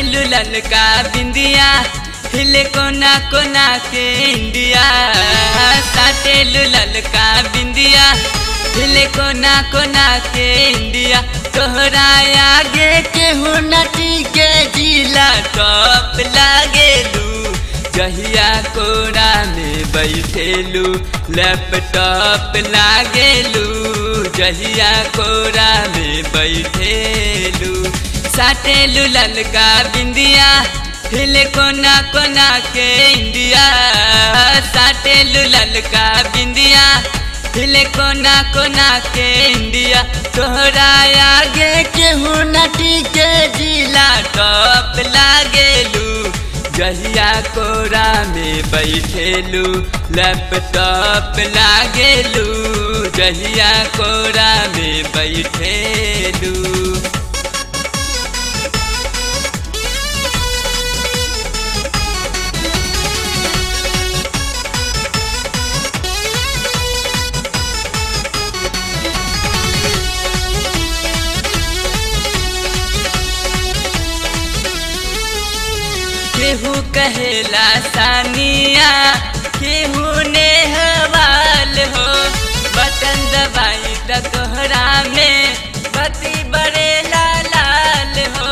लुलन का बिंदिया हिले कोना कोना के इंडिया साटे लुलन का बिंदिया हिले कोना कोना के इंडिया तोहरा आगे केहू नटी के जिला टॉप लागेलू जहिया कोरा में बैठेलू लैपटॉप लागेलू जहिया कोरा में बैठेलू साटेलू ललका बिंदिया हिले कोना कोना के इंडिया साटेलू ललका बिंदिया हिले कोना कोना के इंडिया तोहरा आगे केहू नटी के जिला टॉप लागेलू जहिया कोरा में बैठेलू लैपटॉप लागेलू जहिया कोरा में बैठेलू केहू कहेला सानिया केहू ने हवाल हो बटन दबाई त तोहरा में बती बड़े लाल हो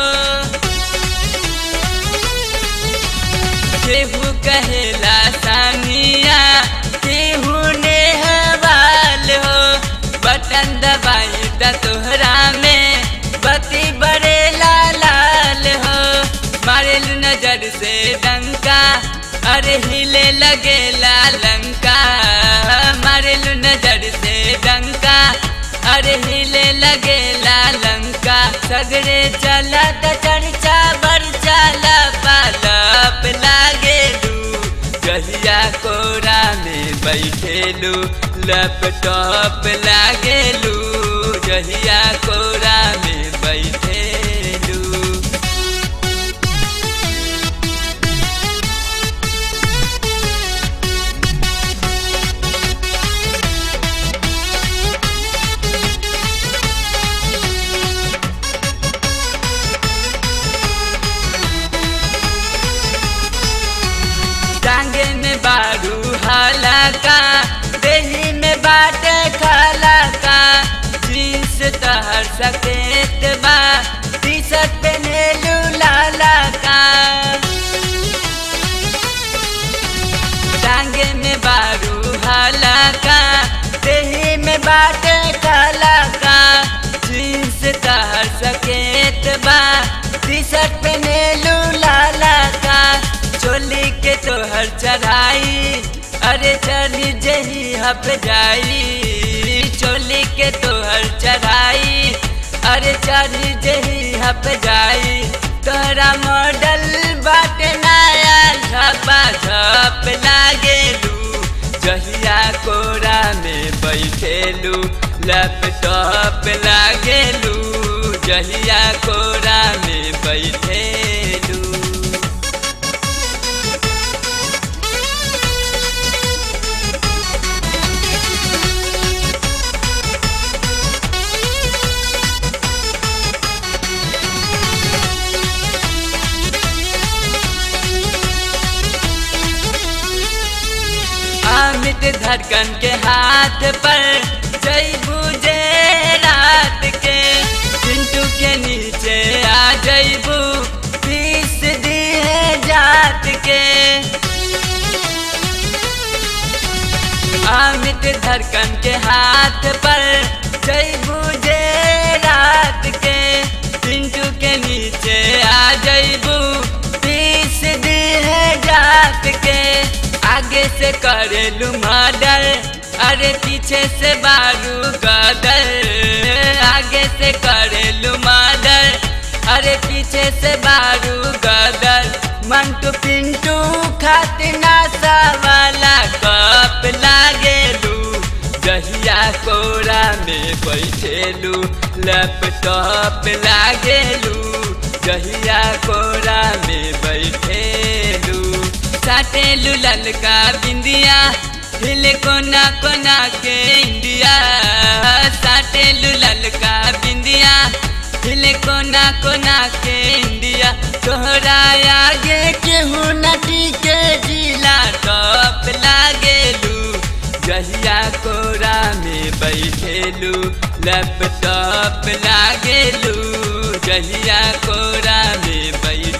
केहू कहेला सानिया केहू ने हवाल हो बटन दबाई त तोहरा में बती बड़े लाल हो मारेल नजर से डंका अरे हिले लगे लंका मारेल नजर से डंका अरे हिले लगे लंका सगरे चला त चर्चा बरचा पालप लागे जहिया कोरा में बैठेलू लैपटॉप लागेलू जहिया कोरा में बैठेलू टांगे में बारू हाला का देही में बाटे खाला का जींस तहर सकेत बा टी शर्ट पहने लाला का टांगे में बारू हाला का देही में बाटे खाला का जींस तहर सकेत बा टी शर्ट पहने लाला का चोली के तोहर चढ़ाई अरे चली जही हप जाई चोली के तोहर चढ़ाई अरे चली जही हप जाई तोहरा मॉडल बाट नया झपा झप लागेलू जहिया कोरा में बैठेलू लैपटॉप लागेलू जहिया कोरा में बैठेलू अमित धड़कन के हाथ पर जय बुझे रात के पिंटू के नीचे आ जैबू पीस दी है जात के अमित धड़कन के हाथ पर जय बुझे रात के पिंटू के नीचे आ जैबू पीस दी है जात के आगे से करेलू मर्डर अरे पीछे से बारू गदर आगे से करेलू मर्डर अरे पीछे से बारू गदर मंटू पिंटू खातिना सा वाला कप लागेलू जहिया कोरा में बैठेलू लैपटॉप लागेलू जहिया कोरा में बैठेलू साटेलू ललका बिंदिया हिले कोना कोना के इंडिया साटेलू ललका बिंदिया हिले कोना कोना के इंडिया तोहरा आगे केहू नटी के जिला टॉप लागेलू जहिया कोरा में बैठेलू लैपटॉप लागेलू जहिया कोरा में बैठ